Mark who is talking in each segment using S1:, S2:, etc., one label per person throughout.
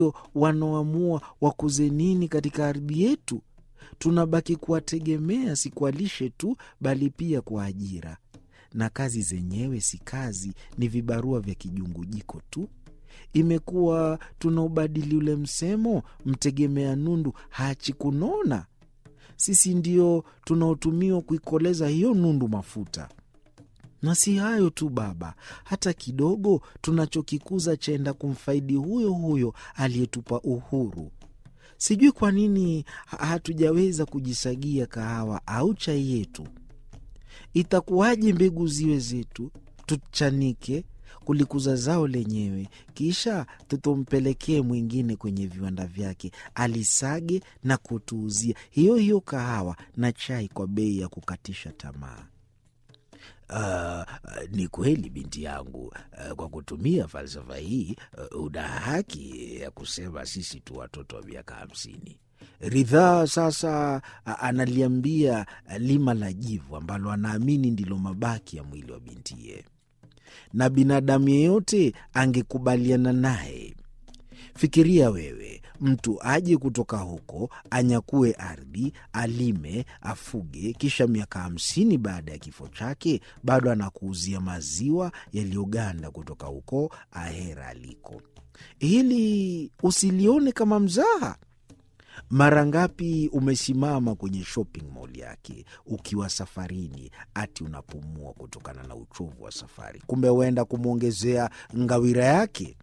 S1: wanaoamua wakuze nini katika ardhi yetu. Tunabaki kuwategemea, si kwa lishe tu, bali pia kwa ajira, na kazi zenyewe si kazi, ni vibarua vya kijungujiko tu. Imekuwa tunaubadili ule msemo, mtegemea nundu haachi kunona. Sisi ndio tunaotumiwa kuikoleza hiyo nundu mafuta. Na si hayo tu baba, hata kidogo tunachokikuza chaenda kumfaidi huyo huyo aliyetupa uhuru. Sijui kwa nini hatujaweza kujisagia kahawa au chai yetu. Itakuwaje mbegu ziwe zetu, tuchanike kulikuza zao lenyewe, kisha tutompelekee mwingine kwenye viwanda vyake alisage na kutuuzia hiyo hiyo kahawa na chai kwa bei ya kukatisha tamaa.
S2: Uh, ni kweli binti yangu, uh, kwa kutumia falsafa hii uh, una haki ya kusema sisi tu watoto wa miaka hamsini.
S1: Ridhaa sasa analiambia lima la jivu ambalo anaamini ndilo mabaki ya mwili wa bintiye, na binadamu yeyote angekubaliana naye. Fikiria wewe, mtu aje kutoka huko anyakue ardhi, alime, afuge, kisha miaka hamsini baada ya kifo chake bado anakuuzia maziwa yaliyoganda kutoka huko ahera aliko. Hili usilione kama mzaha. Mara ngapi umesimama kwenye shopping mall yake ukiwa safarini, ati unapumua kutokana na uchovu wa safari, kumbe huenda kumwongezea ngawira yake.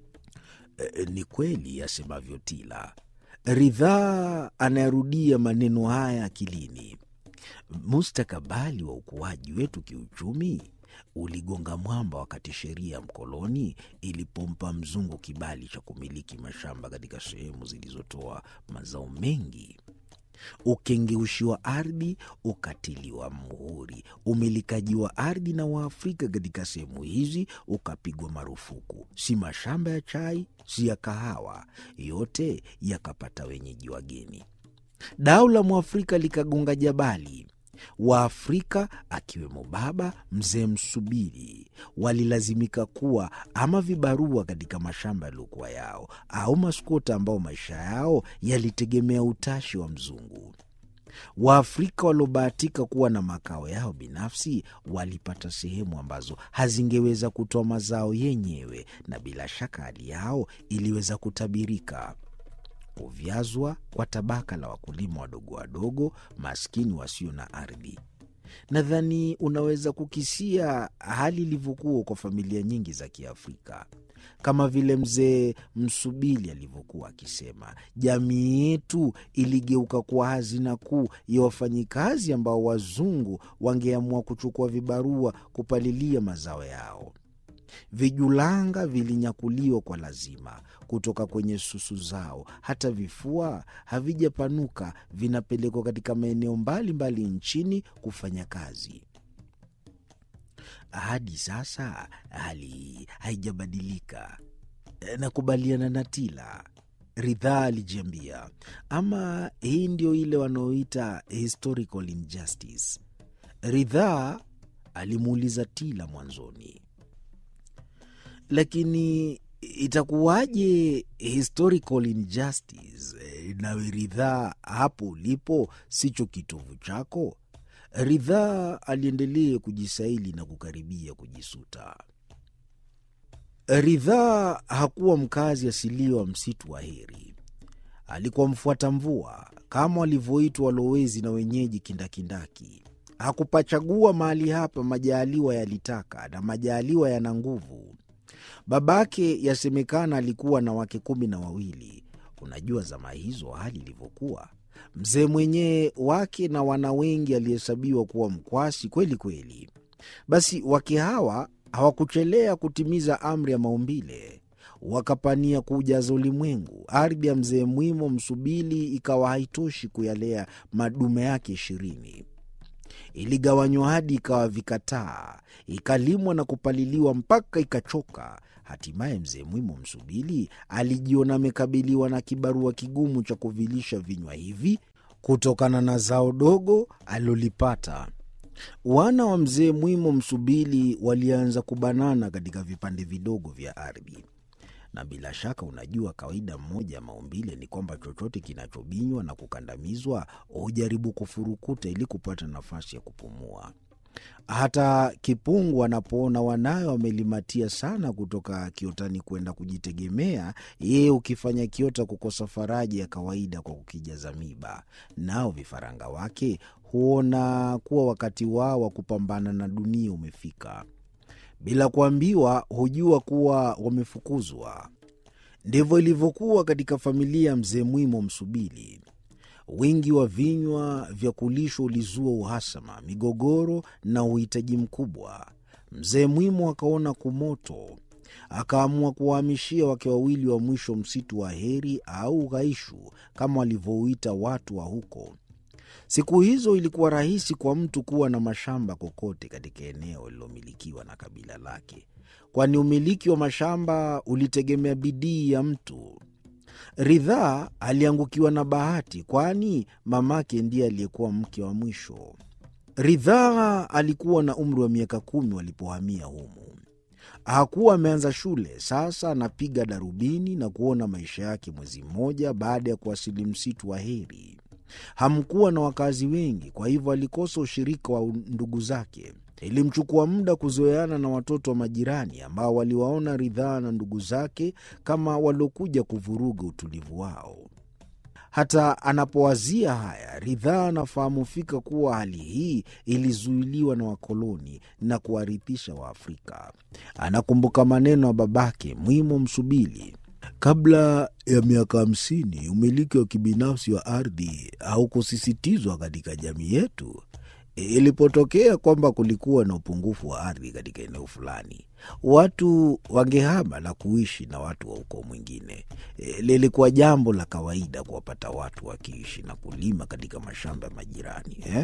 S2: E, ni kweli asemavyo Tila.
S1: Ridhaa anayerudia maneno haya akilini.
S2: Mustakabali wa ukuaji wetu kiuchumi uligonga mwamba wakati sheria ya mkoloni ilipompa mzungu kibali cha kumiliki mashamba katika sehemu zilizotoa mazao mengi.
S1: Ukengeushi wa ardhi ukatiliwa muhuri. Umilikaji wa ardhi na Waafrika katika sehemu hizi ukapigwa marufuku. Si mashamba ya chai, si ya kahawa, yote yakapata wenyeji wageni. Dau la Mwafrika likagonga jabali. Waafrika akiwemo baba mzee Msubiri walilazimika kuwa ama vibarua katika mashamba yaliyokuwa yao au maskota ambao maisha yao yalitegemea utashi wa mzungu. Waafrika waliobahatika kuwa na makao yao binafsi walipata sehemu ambazo hazingeweza kutoa mazao yenyewe, na bila shaka hali yao iliweza kutabirika. Kuvyazwa kwa tabaka la wakulima wadogo wadogo maskini wasio na ardhi. Nadhani unaweza kukisia hali ilivyokuwa kwa familia nyingi za Kiafrika. Kama vile mzee Msubili alivyokuwa akisema, jamii yetu iligeuka kuwa hazina kuu ya wafanyikazi ambao wazungu wangeamua kuchukua vibarua kupalilia mazao yao. Vijulanga vilinyakuliwa kwa lazima kutoka kwenye susu zao. Hata vifua havijapanuka, vinapelekwa katika maeneo mbalimbali nchini kufanya kazi. Hadi sasa hali haijabadilika. Nakubaliana na Tila. Ridhaa alijiambia, ama hii ndio ile wanaoita historical injustice. Ridhaa alimuuliza Tila mwanzoni lakini itakuwaje historical injustice? Nawe Ridhaa, hapo ulipo sicho kitovu chako? Ridhaa aliendelea kujisaili na kukaribia kujisuta. Ridhaa hakuwa mkazi asilia wa msitu wa Heri. Alikuwa mfuata mvua kama walivyoitwa walowezi na wenyeji kindakindaki. Hakupachagua mahali hapa, majaaliwa yalitaka, na majaaliwa yana nguvu. Babake yasemekana alikuwa na wake kumi na wawili. Unajua zama hizo hali ilivyokuwa. Mzee mwenyewe wake na wana wengi alihesabiwa kuwa mkwasi kweli kweli. Basi wake hawa hawakuchelea kutimiza amri ya maumbile, wakapania kuujaza ulimwengu. Ardhi ya mzee Mwimo Msubili ikawa haitoshi kuyalea madume yake ishirini iligawanywa hadi ikawa vikataa, ikalimwa na kupaliliwa mpaka ikachoka. Hatimaye mzee Mwimo Msubili alijiona amekabiliwa na kibarua kigumu cha kuvilisha vinywa hivi kutokana na zao dogo alilolipata. Wana wa mzee Mwimo Msubili walianza kubanana katika vipande vidogo vya ardhi. na bila shaka unajua kawaida mmoja ya maumbile ni kwamba chochote kinachobinywa na kukandamizwa hujaribu kufurukuta ili kupata nafasi ya kupumua. Hata kipungu anapoona wanawe wamelimatia sana kutoka kiotani kwenda kujitegemea, yeye ukifanya kiota kukosa faraja ya kawaida kwa kukijaza miba. Nao vifaranga wake huona kuwa wakati wao wa kupambana na dunia umefika. Bila kuambiwa, hujua kuwa wamefukuzwa. Ndivyo ilivyokuwa katika familia ya mzee Mwimo Msubili. Wingi wa vinywa vya kulishwa ulizua uhasama, migogoro na uhitaji mkubwa. Mzee Mwimo akaona kumoto, akaamua kuwahamishia wake wawili wa mwisho msitu wa Heri au Ghaishu kama walivyouita watu wa huko. Siku hizo ilikuwa rahisi kwa mtu kuwa na mashamba kokote katika eneo lililomilikiwa na kabila lake, kwani umiliki wa mashamba ulitegemea bidii ya mtu. Ridhaa aliangukiwa na bahati, kwani mamake ndiye aliyekuwa mke wa mwisho. Ridhaa alikuwa na umri wa miaka kumi walipohamia humu. Hakuwa ameanza shule, sasa anapiga darubini na kuona maisha yake mwezi mmoja baada ya kuwasili msitu wa Heri. Hamkuwa na wakazi wengi, kwa hivyo alikosa ushirika wa ndugu zake. Ilimchukua muda kuzoeana na watoto wa majirani ambao waliwaona Ridhaa na ndugu zake kama waliokuja kuvuruga utulivu wao. Hata anapowazia haya, Ridhaa anafahamu fika kuwa hali hii ilizuiliwa na wakoloni na kuwarithisha Waafrika. Anakumbuka maneno ya babake Mwimo Msubili Kabla ya miaka hamsini umiliki wa kibinafsi wa ardhi haukusisitizwa katika jamii yetu. Ilipotokea kwamba kulikuwa na upungufu wa ardhi katika eneo fulani, watu wangehama na kuishi na watu wa ukoo mwingine. Lilikuwa jambo la kawaida kuwapata watu wakiishi na kulima katika mashamba ya majirani eh?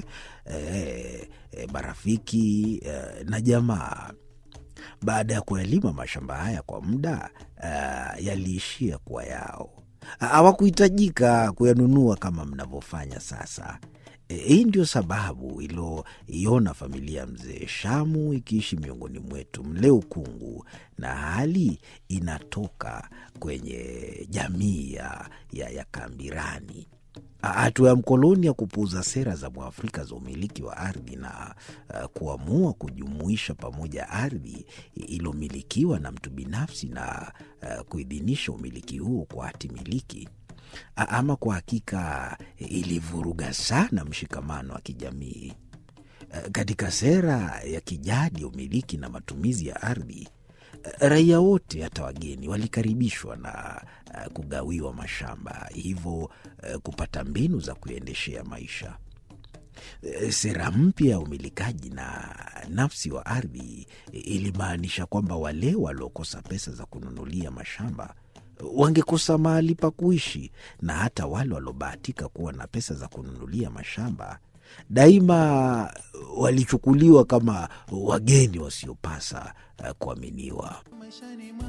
S1: Eh, eh, marafiki eh, na jamaa baada ya kuyalima mashamba haya kwa muda uh, yaliishia kuwa yao. Hawakuhitajika kuyanunua kama mnavyofanya sasa. E, hii ndio sababu ilioiona familia ya mzee Shamu ikiishi miongoni mwetu mle Ukungu, na hali inatoka kwenye jamii ya, ya, ya Kambirani. Hatua ya mkoloni ya kupuuza sera za Mwafrika za umiliki wa ardhi na uh, kuamua kujumuisha pamoja ardhi iliyomilikiwa na mtu binafsi na uh, kuidhinisha umiliki huo kwa hati miliki, ama kwa hakika ilivuruga sana mshikamano wa kijamii. Uh, katika sera ya kijadi ya umiliki na matumizi ya ardhi raia wote hata wageni walikaribishwa na uh, kugawiwa mashamba, hivyo uh, kupata mbinu za kuendeshea maisha. Uh, sera mpya ya umilikaji na nafsi wa ardhi ilimaanisha kwamba wale waliokosa pesa za kununulia mashamba wangekosa mahali pa kuishi, na hata wale waliobahatika kuwa na pesa za kununulia mashamba daima walichukuliwa kama wageni wasiopasa uh, kuaminiwa.